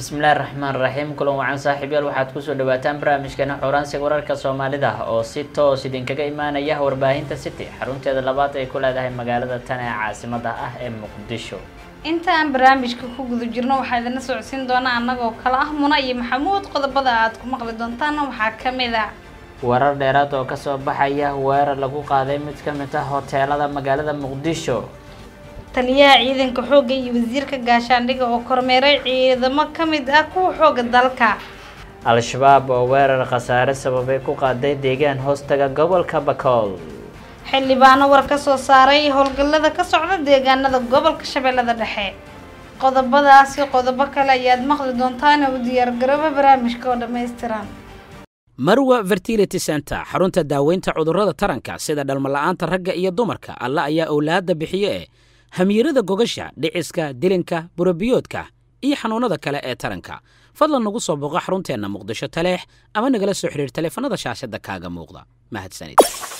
bismillahi raxmaan raxiim kulan wacan saaxiibyaal waxaad kusoo dhawaataan barnaamijkeena xuuraansiga wararka soomaalida oo si toos idinkaga imaanaya warbaahinta city xarunteeda labaad ay ku leedahay magaalada tan ee caasimada ah ee muqdisho inta aan barnaamijka ku guda jirno waxaa idina socodsiin doonaa annagoo kale ah muna iyo maxamuud qodobada aad ku maqli doontaana waxaa kamid a warar dheeraad oo kasoo baxaya weerar lagu qaaday mid ka mid ah hoteelada magaalada muqdisho taliyaha ciidanka xoogga iyo wasiirka gaashaandhiga oo kormeeray ciidamo ka mid ah kuwa xoogga dalka al-shabaab oo weerar khasaare sababay ku qaaday deegaan hoostaga gobolka bakool xildhibaano war ka soo saaray howlgallada ka socda deegaanada gobolka shabeellada dhexe qodobadaasi qodobo kale ayaad maqli doontaana u diyaargarooba barnaamijka oo dhammaystiran marwa fertility center xarunta daaweynta cudurrada taranka sida dhalmala'aanta ragga iyo dumarka alla ayaa owlaadda bixiye ee hamiirada gogasha dhiciska dilinka burabiyoodka iyo xanuunnada kale ee taranka fadlan nagu soo booqo xarunteenna muqdisho taleex ama nagala soo xidhiir taleefanada shaashadda kaaga muuqda mahadsanid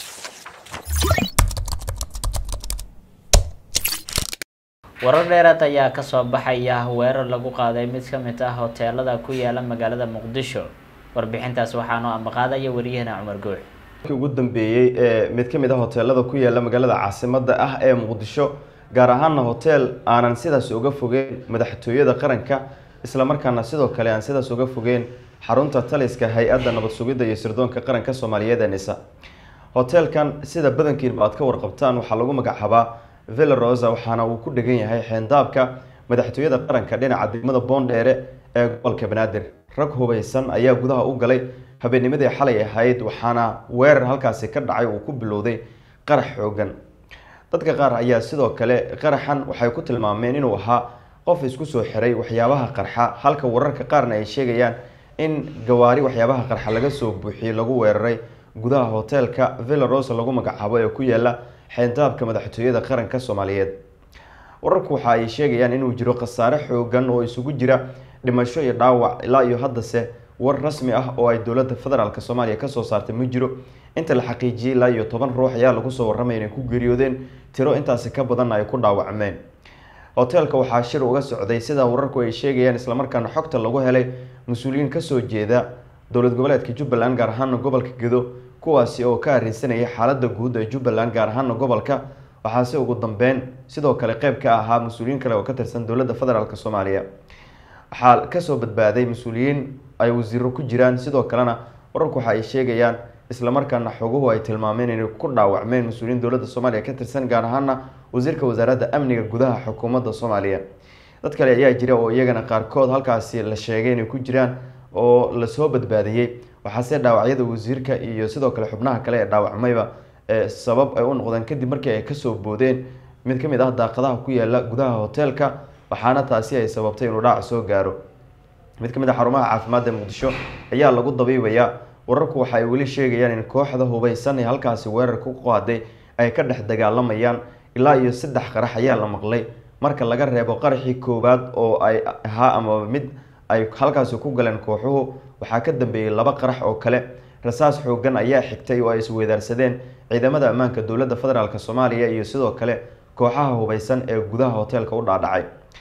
warar dheeraad ayaa kasoo baxaya weerar lagu qaaday mid ka mid ah hoteelada ku yaala magaalada muqdisho warbixintaas waxaanoo ambaqaadaya wariyahana cumar goox ugu dambeeyey ee mid ka mid ah hoteelada ku yaala magaalada caasimada ah ee muqdisho gaar ahaana hoteel aanan sidaas uga fogeyn madaxtooyada qaranka islamarkaana sidoo kale aan sidaas uga fogeyn xarunta taliska hay-adda nabad sugidda iyo sirdoonka qaranka soomaaliyeed ee nisa hoteelkan sida badankiinba aad ka warqabtaan waxaa lagu magacaabaa villa rosa waxaana uu ku dhegan yahay xeendaabka madaxtooyada qaranka dhinaca degmada boondheere ee gobolka banaadir rag hubeysan ayaa gudaha u galay habeennimadii xalay ahayd waxaana weerar halkaasi ka dhacay uu ku bilowday qarax xoogan dadka qaar ayaa sidoo kale qaraxan waxay ku tilmaameen inuu ahaa qof isku soo xiray waxyaabaha qarxa halka wararka qaarna ay sheegayaan in gawaari waxyaabaha qarxa laga soo buuxiyey lagu weeraray gudaha hoteelka villa rosa lagu magacaabo ee ku yaala xeendaabka madaxtooyada qaranka soomaaliyeed wararku waxa ay sheegayaan inuu jiro khasaare xoogan oo isugu jira dhimasho iyo dhaawac ilaa iyo haddase war rasmi ah oo ay dowladda federaalk soomaaliya kasoo saartay ma jiro inta la xaqiijiyey ilaa iyo toban ruux ayaa lagu soo warramaya inay ku geeriyoodeen tiro intaasi ka badanna ay ku dhaawacmeen hoteelka waxaa shir uga socday sida wararku ay sheegayaan islamarkaana xogta lagu helay mas-uuliyiin kasoo jeeda dowlad goboleedka jubbaland gaar ahaana gobolka gedo kuwaasi oo ka arrinsanayay xaaladda guud ee jubbaland gaar ahaana gobolka waxaase ugu dambeyn sidoo kale qeyb ka ahaa mas-uuliyiin kale oo ka tirsan dowladda federaalk soomaaliya waxaa kasoo badbaaday mas-uuliyiin ay wasiiro ku jiraan sidoo kalena wararku waxa ay sheegayaan islamarkaana xoguhu ay tilmaameen inay ku dhaawacmeen mas-uuliyiin dowladda soomaaliya ka tirsan gaar ahaana wasiirka wasaaradda amniga gudaha xukuumadda soomaaliya dad kale ayaa jira oo iyagana qaarkood halkaasi la sheegay inay ku jiraan oo lasoo badbaadiyey waxaase dhaawacyada wasiirka iyo sidoo kale xubnaha kale ee dhaawacmayba sabab ay u noqdeen kadib markii ay kasoo boodeen mid kamid ah daaqadaha ku yaala gudaha hoteelka waxaana taasi ay sababtay inuu dhaac soo gaaro mid ka mid a xarumaha caafimaadda muqdisho ayaa lagu dabiibayaa wararku waxa ay weli sheegayaan in kooxda hubeysan ee halkaasi weerar ku qaaday ay ka dhex dagaalamayaan ilaa iyo saddex qarax ayaa la maqlay marka laga reebo qaraxii koowaad oo ay ahaa amaba mid ay halkaasi ku galeen kooxuhu waxaa ka dambeeyey laba qarax oo kale rasaas xoogan ayaa xigtay oo ay isweydaarsadeen ciidamada ammaanka dowladda federaalk soomaaliya iyo sidoo kale kooxaha hubeysan ee gudaha hoteelka u dhaadhacay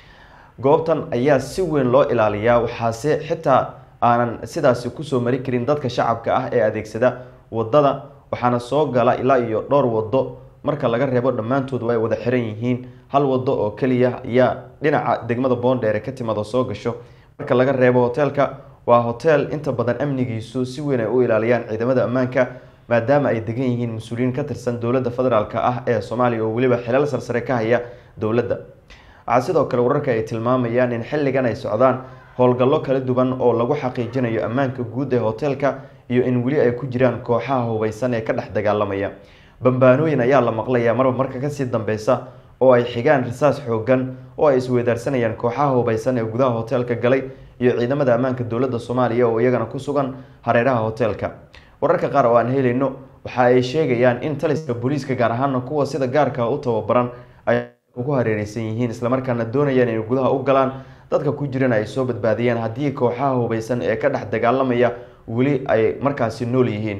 goobtan ayaa si weyn loo ilaaliyaa waxaase xitaa aanan sidaasi kusoo mari karin dadka shacabka ah ee adeegsada wadada waxaana soo gala ilaa iyo dhowr wado marka laga reebo dhammaantood ay wada xiran yihiin hal wado oo keliya ayaa dhinaca degmada boondheere ka timaado soo gasho marka laga reebo hoteelka waa hoteel inta badan amnigiisu si weyn ay u ilaaliyaan ciidamada ammaanka maadaama ay degan yihiin mas-uuliyiin ka tirsan dowladda federaalk ah ee soomaaliya oo weliba xilal sarsare ka haya dowladda waxaa sidoo kale wararka ay tilmaamayaan in xilligan ay socdaan howlgallo kala duwan oo lagu xaqiijinayo ammaanka guud ee hoteelka iyo in weli ay ku jiraan kooxaha hubeysan ee ka dhex dagaalamaya bambaanooyin ayaa la maqlayaa marba marka kasii dambeysa oo ay xigaan rasaas xoogan oo ay isweydaarsanayaan kooxaha hubeysan ee gudaha hoteelka galay iyo ciidamada ammaanka dowladda soomaaliya oo iyagana ku sugan hareeraha hoteelka wararka qaar oo aan helayno waxa ay sheegayaan in taliska booliiska gaar ahaana kuwa sida gaarka u tababaran ay ugu hareereysan yihiin islamarkaana doonayaan inay gudaha u galaan dadka ku jirana ay soo badbaadiyaan haddii kooxaha hubeysan ee ka dhex dagaalamaya weli ay markaasi nool yihiin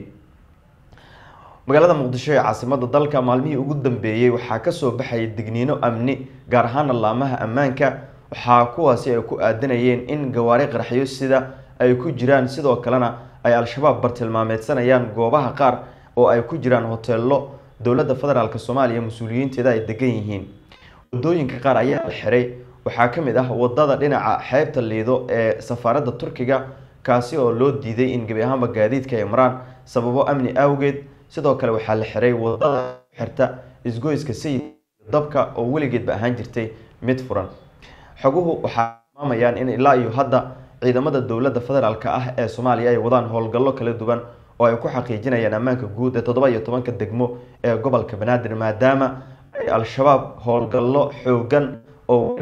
magaalada muqdisho ee caasimada dalka maalmihii ugu dambeeyey waxaa kasoo baxayay digniino amni gaar ahaana laamaha ammaanka waxaa kuwaasi ay ku aadanayeen in gawaari qaraxyo sida ay ku jiraan sidoo kalena ay al-shabaab bartilmaameedsanayaan goobaha qaar oo ay ku jiraan hoteelo dowladda federaalk soomaaliya mas-uuliyiinteeda ay degan yihiin wadooyinka qaar ayaa la xiray waxaa ka mid ah wadada dhinaca xeebta liido ee safaaradda turkiga kaasi oo loo diiday in gebi ahaanba gaadiidka ay maraan sababo amni awgeed sidoo kale waxaa la xiray wadada xirta isgoyska sayid dabka oo weligeedba ahaan jirtay mid furan xoguhu waxaa tilmaamayaan in ilaa iyo hadda ciidamada dowladda federaalk ah ee soomaaliya ay wadaan howlgallo kala duwan oo ay ku xaqiijinayaan ammaanka guud ee toddoba iyo tobanka degmo ee gobolka banaadir maadaama ay al-shabaab howlgallo xoogan oo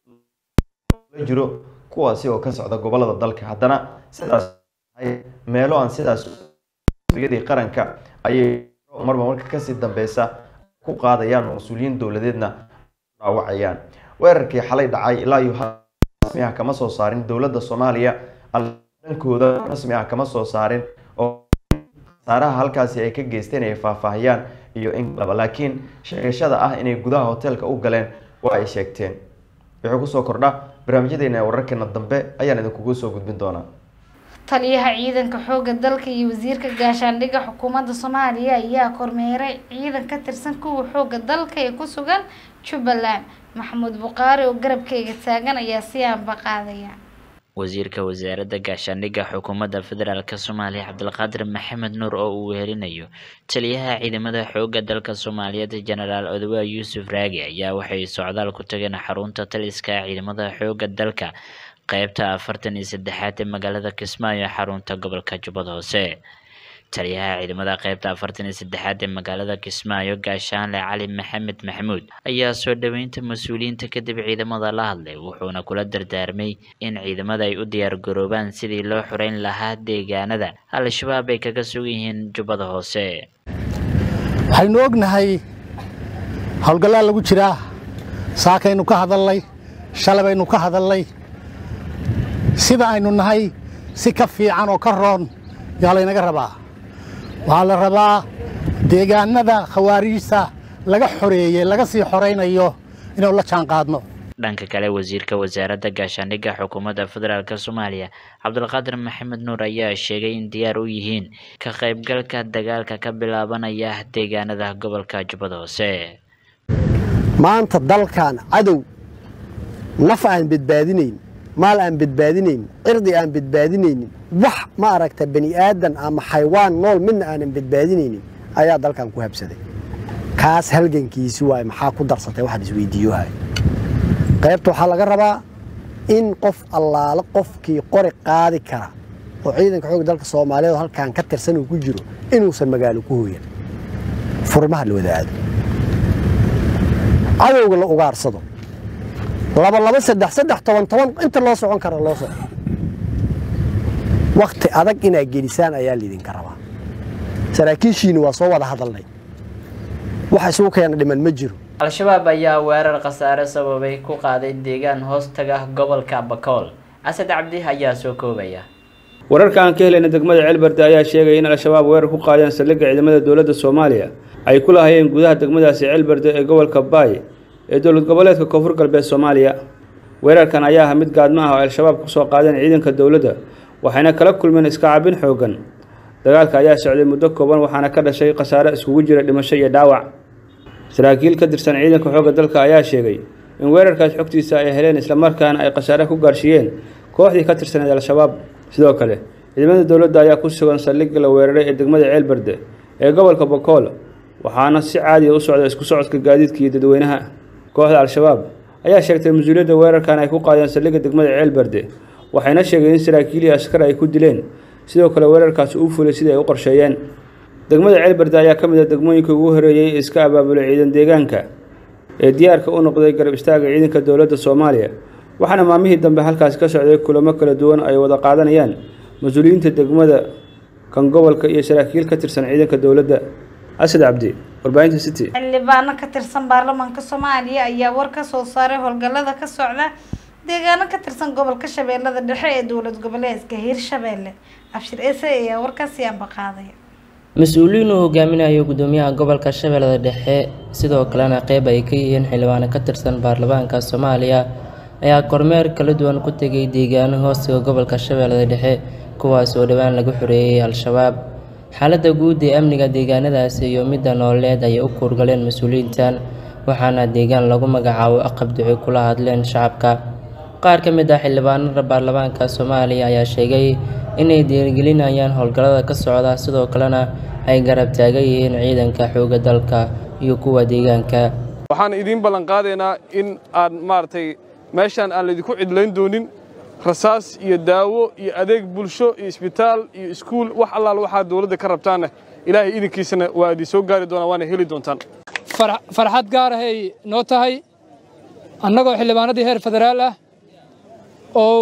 la jiro kuwaasi oo ka socda gobolada dalka haddana sidaas meelo aan sidaas yadii qaranka ayay marba marka kasii dambeysa ku qaadayaan oo mas-uuliyiin dowladeedna dhaawacayaan weerarkii xalay dhacay ilaa iyo rasmi ah kama soo saarin dowladda soomaaliya dhankooda rasmi ah kama soo saarin oo saaraha halkaasi ay ka geysteen ay faahfaahiyaan iyo in laba laakiin sheegashada ah inay gudaha hoteelka u galeen waa ay sheegteen wuxuu kusoo kordha barnaamijyadeena ee wararkeena dambe ayaan idinkugu soo gudbin doonaa taliyaha ciidanka xooga dalka iyo wasiirka gaashaandhigga xukuumadda soomaaliya ayaa kormeeray ciidan ka tirsan kuwa xooga dalka ee ku sugan jubbaland maxamuud buqaari oo garabkeyga taagan ayaa si aanba qaadaya wasiirka wasaaradda gaashaandhigga xukuumadda federaalk soomaaliya cabdulqaadir maxamed nuur oo uu wehelinayo taliyaha ciidamada xoogga dalka soomaaliyeed jenaraal odowa yuusuf raagi ayaa waxay socdaal ku tageen xarunta taliska ciidamada xoogga dalka qeybta afartan iyo saddexaad ee magaalada kismaayo xarunta gobolka jubbad hoose taliyaha ciidamada qeybta afartan iyo saddexaad ee magaalada kismaayo gaashaanle cali maxamed maxamuud ayaa soo dhoweynta mas-uuliyiinta kadib ciidamada la hadlay wuxuuna kula dardaarmay in ciidamada ay u diyaar garoobaan sidii loo xoreyn lahaa deegaanada al-shabaab ay kaga sugan yihiin jubbada hoose waxaynu ognahay howlgallaa lagu jiraa saakaynu ka hadalnay shalabaynu ka hadalnay sida aynu nahay si ka fiican oo ka roon yaa laynaga rabaa waxaa la rabaa deegaanada khawaariijta laga xoreeyey laga sii xoraynayo inaynu la jaan qaadno dhanka kale wasiirka wasaaradda gaashaandhigga xukuumadda federaalk soomaaliya cabdulqaadir maxamed nuur ayaa sheegay in diyaar u yihiin ka qaybgalka dagaalka ka bilaabanaya deegaanada gobolka jubbada hoose maanta dalkan cadow naf aan badbaadinayn maal aan badbaadinayn cirdi aan badbaadinaynin wax ma aragta bani aadan ama xaywaan nool midna aanan badbaadinaynin ayaa dalkan ku habsaday kaas halgankiisi waay maxaa ku darsatay waxaan isweydiiyohay qaybta waxaa laga rabaa in qof allaale qofkii qori qaadi kara oo ciidanka xoogga dalka soomaaliyeed oo halkan ka tirsan uu ku jiro inuusan magaalo ku hooyan furmaha la wada aado cadowga la ugaarsado laba laba saddex saddex toban toban inta loo socon kara loo soco wakti adag inaad gelisaan ayaa laydinka rabaa saraakiishiini waa soo wada hadalnay waxa isugu keena dhiman ma jiro al-shabaab ayaa weerar khasaare sababay ku qaaday deegaan hoostaga gobolka bakool asad cabdi ayaa soo koobaya wararka aan ka helayna degmada ceelberde ayaa sheegaya in al-shabaab weerar ku qaadeen saldhigga ciidamada dowladda soomaaliya ay ku lahayeen gudaha degmadaasi ceelberde ee gobolka baay ee dowlad goboleedka koonfur galbeed soomaaliya weerarkan ayaa ah mid gaadmo ah oo al-shabaab kusoo qaadeen ciidanka dowladda waxayna kala kulmeen iska cabin xoogan dagaalka ayaa socday muddo kooban waxaana ka dhashay khasaare iskugu jira dhimasho iyo dhaawac saraakiil ka tirsan ciidanka xoogga dalka ayaa sheegay in weerarkaas xogtiisa ay heleen islamarkaana ay khasaare ku gaarsiiyeen kooxdii ka tirsaneed al-shabaab sidoo kale ciidamada dowladda ayaa ku sugan saldhigga la weeraray ee degmada ceelberde ee gobolka bakool waxaana si caadiya u socda isku socodka gaadiidka iyo dadweynaha kooxda al-shabaab ayaa sheegtay mas-uuliyadda weerarkan ay ku qaadeen saldhigga degmada ceelberde waxayna sheegeen in saraakiil iyo askar ay ku dileen sidoo kale weerarkaasi uu fulay sidii ay u qorsheeyeen degmada ceelberde ayaa ka mid ah degmooyinka ugu horeeyey ee iska abaabulay ciidan deegaanka ee diyaarka u noqday garab istaaga ciidanka dowladda soomaaliya waxaana maalmihii dambe halkaasi ka socday kulamo kala duwan ay wada qaadanayaan mas-uuliyiinta degmada kan gobolka iyo saraakiil ka tirsan ciidanka dowladda asad cabdi warbaahinta city xildhibaano ka tirsan baarlamaanka soomaaliya ayaa war ka soo saaray howlgallada ka socda deegaano ka tirsan gobolka shabeellada dhexe ee dowlad goboleedka hiirshabeelle abshir ese ayaa warkaasi aanba qaadaya mas-uuliyiin uu hogaaminayo gudoomiyaha gobolka shabeellada dhexe sidoo kalena qeyb ay ka yihiin xildhibaano ka tirsan baarlamaanka soomaaliya ayaa kormeer kala duwan ku tegay deegaano hoostiga gobolka shabeellada dhexe kuwaas oo dhowaan lagu xoreeyey al-shabaab xaaladda guud ee amniga deegaanadaasi iyo midda nooleed ayay u kuurgaleen mas-uuliyiintan waxaana deegaan lagu magacaabo aqab duci kula hadleen shacabka qaar ka mid ah xildhibaanada baarlamaanka soomaaliya ayaa sheegay inay dhiirigelinayaan howlgallada ka socda sidoo kalena ay garab taagan yihiin ciidanka xoogga dalka iyo kuwa deegaanka waxaan idiin ballan qaadaynaa in aan maaragtay meeshaan aan laydinku cidlayn doonin rasaas iyo daawo iyo adeeg bulsho iyo isbitaal iyo iskuul wax allaal waxaa dowladda ka rabtaanna ilaahay idinkiisana waa idin soo gaari doonaa waana heli doontaan farxad gaar ahay noo tahay annagoo xildhibaanadii heer federaal ah oo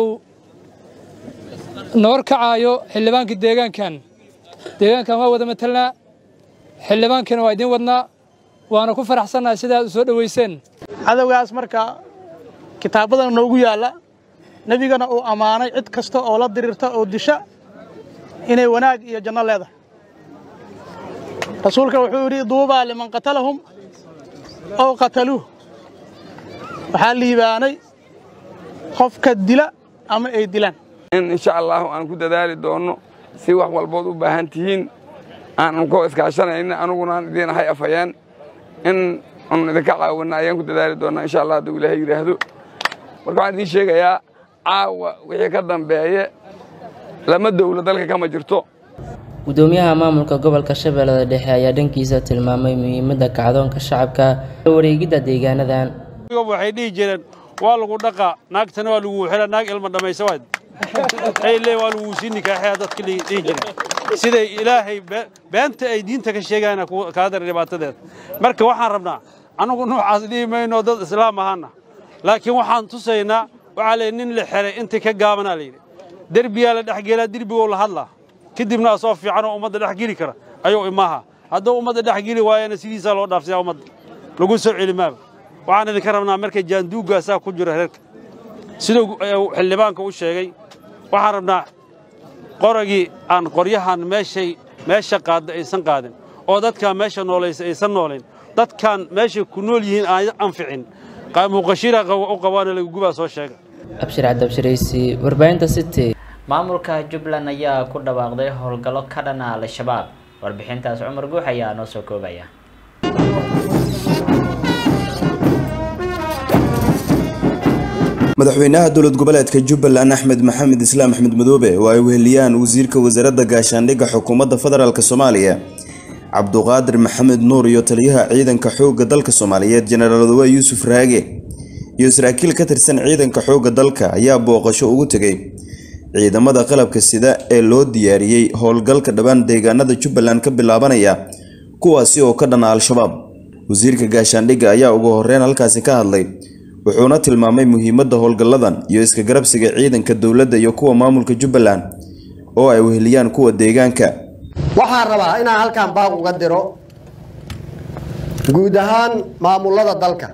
noor kacaayo xildhibaankii deegaankan deegaankan waa wada matelnaa xildhibaankiina waa idiin wadnaa waana ku faraxsannahay sidaad u soo dhoweyseen cadowgaas marka kitaabadan noogu yaalla nebigana uu ammaanay cid kasta oo la diriirta oo disha inay wanaag iyo janno leedahay rasuulka wuxuu yidhi duubaa liman qatalahum ow qataluuh waxaa liibaanay qofka dila ama ay dilaan in insha allahu aan ku dadaali doonno si wax walbood u baahan tihiin aanan koo iskaashanayna anuguna aan idiin ahay afhayeen in anu idinka caawinna ayaan ku dadaali doonnaa insha allah hadduu ilaahay yidhaahdo marka waxaan idiin sheegayaa caawa wixii ka dambeeye lama dowlo dalka kama jirto gudoomiyaha maamulka gobolka shabeellada dhexe ayaa dhankiisa tilmaamay muhiimadda kacdoonka shacabka wareegidda deegaanadan waxay dhihi jireen waa lagu dhaqaa naagtana waa lagu xira naag ilma dhammaysa waad ay lee waa lagu sii nikaaxaya dadka dhihi jireen siday ilaahay beenta ay diinta ka sheegayana kaa dar dhibaatadeeda marka waxaan rabnaa annagu noocaas dhihi mayno dad islaam ahaana laakiin waxaan tusaynaa waxaa leeyahy nin la xiray intii ka gaabanaa layidhi derbiyaa la dhexgelaa derbigoo la hadlaa kadibna asoo fiican oo ummadda dhex geli kara ayuu imaaha hadduu ummadda dhex geli waayana sidiisaa loo dhaafsiyaa ummadda lagu soo celi maaba waxaan idinka rabnaa marka jaanduuggaasaa ku jira reerka siduu xildhibaanka u sheegay waxaan rabnaa qoragii aan qoryahan meeshay meesha qaadda aysan qaadin oo dadkaan meesha noolaysa aysan noolayn dadkaan meeshay ku nool yihiin aan anficin muuqashira u qabaana lagugubaa soo sheega abshir cabdibshiraysi warbaahinta city maamulka jubbaland ayaa ku dhawaaqday howlgallo ka dhana al-shabaab warbixintaas cumar guux ayaa noo soo koobaya madaxweynaha dowlad goboleedka jubbaland axmed maxamed islaam axmed madoobe oo ay weheliyaan wasiirka wasaaradda gaashaandhigga xukuumadda federaalk soomaaliya cabduqaadir maxamed nuur iyo taliyaha ciidanka xoogga dalka soomaaliyeed jenaraal odawe yuusuf raage iyo saraakiil ka tirsan ciidanka xoogga dalka ayaa booqasho ugu tegay ciidamada qalabka sida ee loo diyaariyey howlgalka dhowaan deegaanada jubbaland ka bilaabanaya kuwaasi oo ka dhana al-shabaab wasiirka gaashaandhigga ayaa ugu horeyn halkaasi ka hadlay wuxuuna tilmaamay muhiimadda howlgalladan iyo iska garabsiga ciidanka dowladda iyo kuwa maamulka jubbaland oo ay weheliyaan kuwa deegaanka waxaan rabaa inaan halkan baaq uga diro guud ahaan maamulada dalka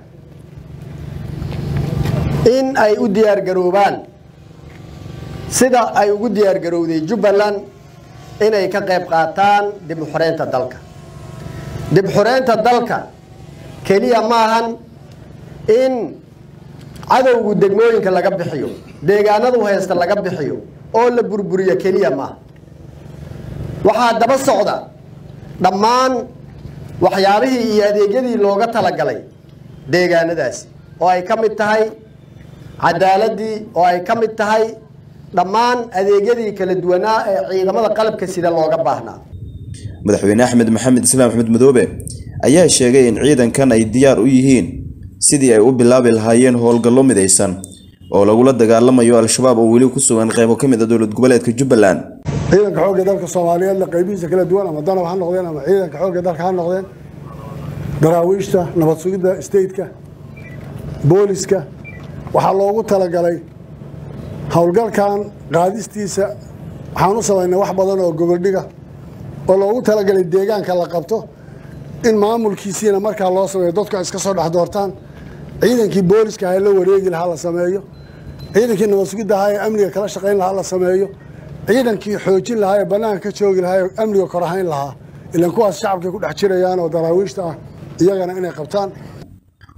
in ay u diyaargaroobaan sida ay ugu diyaargarowday jubbaland inay ka qayb qaataan dib u xoreynta dalka dib xoreynta dalka keliya maahan in cadowgu degmooyinka laga bixiyo deegaanadu haysta laga bixiyo oo la burburiyo keliya maaha waxaa daba socda dhammaan waxyaabihii iyo adeegyadii looga talagalay deegaanadaasi oo ay ka mid tahay cadaaladii oo ay ka mid tahay dhammaan adeegyadii kala duwanaa ee ciidamada qalabka sida looga baahnaa madaxweyne axmed maxamed islaam axmed madoobe ayaa sheegay in ciidankan ay diyaar u yihiin sidii ay u bilaabi lahaayeen howlgallo midaysan oo lagula dagaalamayo al-shabaab oo weli ku sugan qaybo ka mid a dowlad goboleedka jubbaland ciidanka xoogga dalka soomaaliyeedna qaybihiisa kala duwan ama danab ha noqdeen ama ciidanka xoogga dalka ha noqdeen daraawiishta nabad sugidda stateka booliska waxaa loogu talagalay howlgalkan qaadistiisa waxaan u samaynay wax badan oo goboldhiga oo loogu talagalay deegaanka la qabto in maamulkiisiina markaa loo sameeyo dadku ay iska soo dhex doortaan ciidankii booliska ahaa la wareegi lahaa la sameeyo ciidankii nabad sugidda ahaa ee amniga kala shaqayn lahaa la sameeyo ciidankii xoojin lahaa ee bannaanka ka joogi lahaa ee amniga kor ahayn lahaa ilaan kuwaas shacabkay ku dhex jirayaan oo daraawiishta ah iyagana inay qabtaan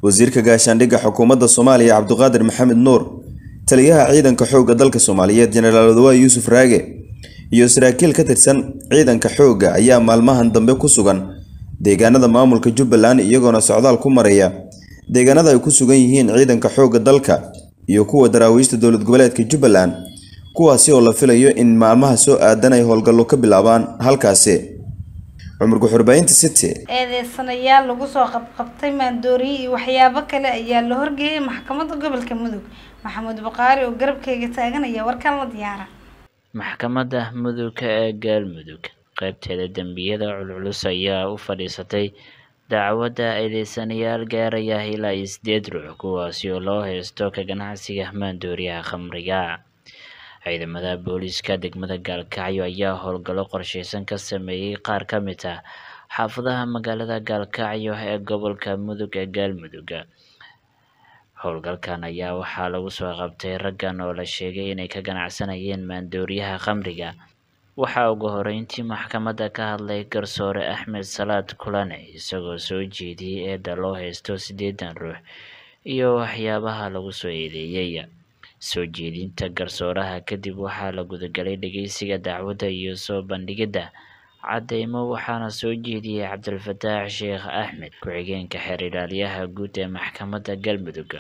wasiirka gaashaandhigga xukuumadda soomaaliya cabduqaadir maxamed nuur taliyaha ciidanka xoogga dalka soomaaliyeed jenaraal odawaay yuusuf raage iyo saraakiil ka tirsan ciidanka xoogga ayaa maalmahan dambe ku sugan deegaanada maamulka jubbaland iyagoona socdaal ku maraya deegaanada ay ku sugan yihiin ciidanka xoogga dalka iyo kuwa daraawiishta dowlad goboleedka jubbaland kuwaasi oo la filayo in maalmaha soo aadan ay howlgallo ka bilaabaan halkaasi cumar guxurbaynta city eedeysanayaal lagu soo qabqabtay maandooriye iyo waxyaabo kale ayaa la horgeeyay maxkamadda gobolka mudug maxamuud buqaari oo garabkeyga taaganaya warkan la diyaara maxkamadda mudugka ee galmudug qaybteeda dembiyada culculus ayaa u fadhiisatay dacwadda eedeysanayaal gaaraya ilaa iyo sideed ruux kuwaasi oo loo haysto ka ganacsiga maandooriyaha khamriga ciidamada booliiska degmada gaalkacyo ayaa howlgallo qorsheysan ka sameeyey qaar ka mid ah xaafadaha magaalada gaalkacyo ee gobolka mudug ee galmudug howlgalkan ayaa waxaa lagu soo qabtay raggan oo la sheegay inay ka ganacsanayeen maandooriyaha khamriga waxaa ugu horeyntii maxkamadda ka hadlay garsoore axmed salaad kulane isagoo soo jeediyey eedda loo haysto siddeedan ruux iyo waxyaabaha lagu soo eedeeyey soo jeedinta garsooraha kadib waxaa la gudagalay dhageysiga dacwadda iyo soo bandhigidda cadeymo waxaana soo jeediyey cabdilfataax sheekh axmed ku-xigeenka xeer ilaaliyaha guud ee maxkamadda galmudug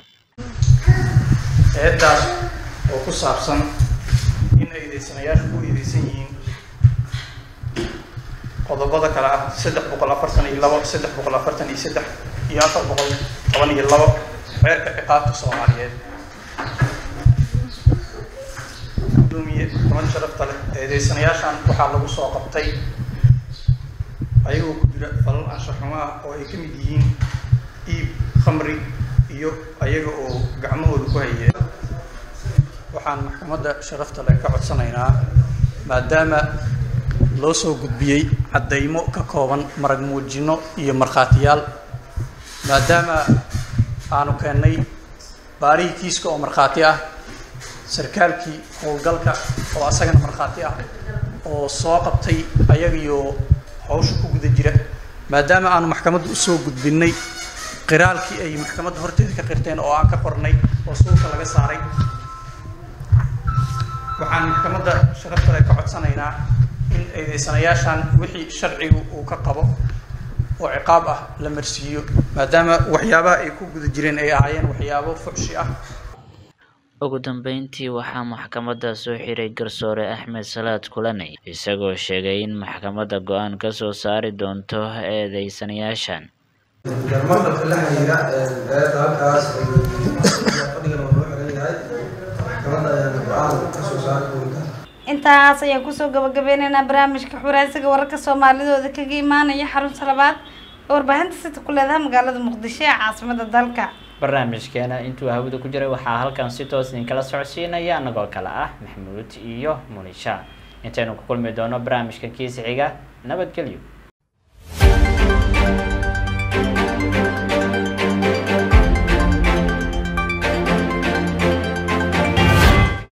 eedaas oo ku saabsan in eedeysanayaashu ku eedeysan yihiin qodobada kale ah saddex boqol afartan iyo labo saddex boqol afartan iyo saddex iyo afar boqol toban iyo labo xeerka ciqaabta soomaaliyeed gudoomiye maxkamad sharafta leh eedeysanayaashan waxaa lagu soo qabtay ayagoo ku jira falal anshaxumo ah oo ay ka mid yihiin iib khamri iyo ayaga oo gacmahooda ku hayeen waxaan maxkamadda sharafta leh ka codsanaynaa maadaama loo soo gudbiyey caddaymo ka kooban marag muujino iyo markhaatiyaal maadaama aanu keennay baarihii kiiska oo markhaati ah sarkaalkii howlgalka oo asagana markhaati ah oo soo qabtay ayagiyo hawsha ku guda jira maadaama aanu maxkamadda usoo gudbinnay qiraalkii ay maxkamadda horteeda ka qirteen oo aan ka qornay oo suulka laga saaray waxaan maxkamadda sharafta leh ka codsanaynaa in eedeysanayaashan wixii sharcigu uu ka qabo oo ciqaab ah la marsiiyo maadaama waxyaabaha ay ku guda jireen ay ahaayeen waxyaabo fucshi ah ugu dambeyntii waxaa maxkamadda soo xiray garsoore axmed salaad kulane isagoo sheegay in maxkamadda go-aan ka soo saari doonto eedeysanayaashan marka la xiriira eeda halkaas fadhigan waa loo xiran yahay maxkamadda ayaana go-aan ka soo saari doonta intaas ayaan kusoo gabagabeyneynaa barnaamijka xuraansiga wararka soomaalidooda kaga imaanaya xarunta labaad ee warbaahinta sita ku leedahay magaalada muqdisho ee caasimada dalka barnaamijkeena intuu hawada ku jiray waxaa halkan si toos idinkala socodsiinaya anagoo kale ah maxamuud iyo munisha intaynu ku kulmi doono barnaamijka kiisi xiga nabadgelyo